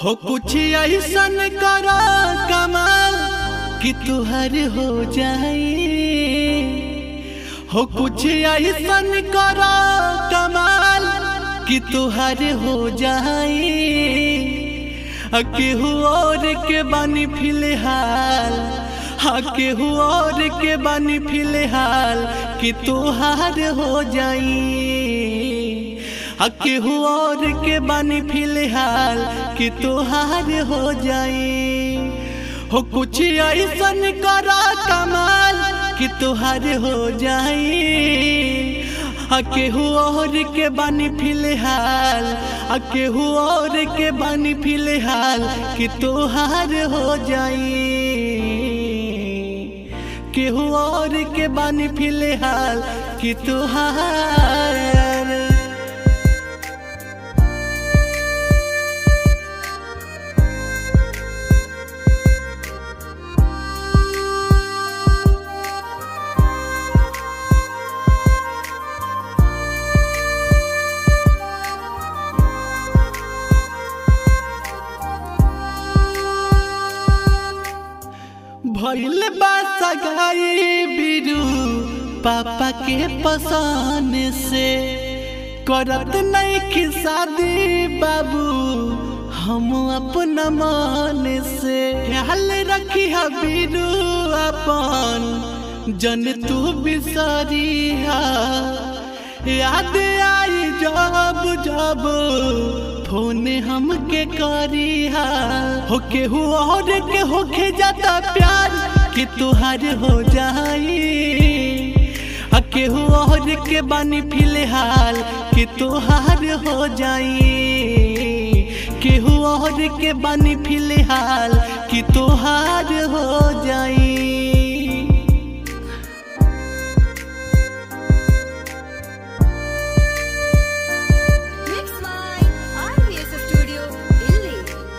हो कुछ ऐसन करो कमाल कि तुहर हो जाए हो कुछ ऐसन करो कमाल कि तुहर हो जाए केहू और के बानी फिलहाल हाँ केहू और के बानी फिलहाल कि तुहार हो जाई हाँ केहू और के बानी फिलहाल कि तुहार हो जाई हो कुछ ऐसन करा कमाल कि तुहार हो जाई आ केहू और के बानी फिलहाल आ केहू और के बानी फिलहाल कि तोहार हो जाई केहू और के बानी फिलहाल कि तोहार भइल बा सगाई बिरू पापा के पसान से करत नहीं कि शादी बाबू हम अपना मन से ख्याल रखी बिरू अपन जन तू बिसरिया याद आई जब जब फोन हमके करिहा हो केहू और के होके जाता प्यार कि तुहार हो जाई आ केहू और के बानी फिलहाल कि तुहार हो जाई केहू और के बानी फिलहाल कि तुहार हो जाई Mix by RVS Studio, Delhi.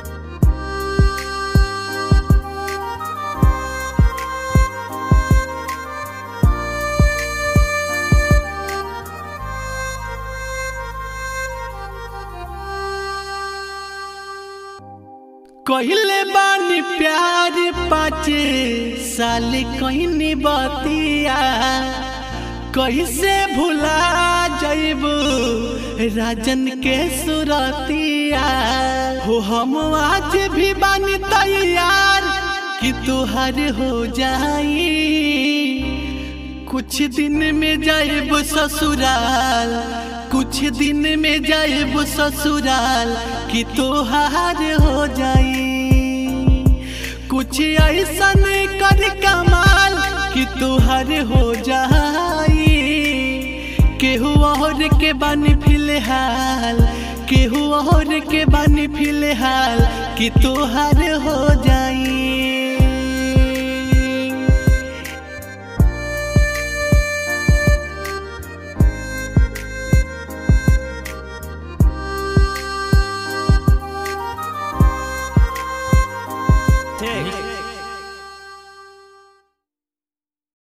कहले बानी प्यार पाँच साल कहनी बतिया कैसे भुला जैब राजन के सुरतिया हो हम आज भी बानी तैयार कि तुहर हो जाई कुछ दिन में जाएब ससुराल कुछ दिन में जाएब ससुराल कि तोहार हो जाई कुछ ऐसा कर कमाल कि तोहार हो जाई केहू और के बानी फिलहाल केहू और के बानी फिलहाल कि तोहार हो जाई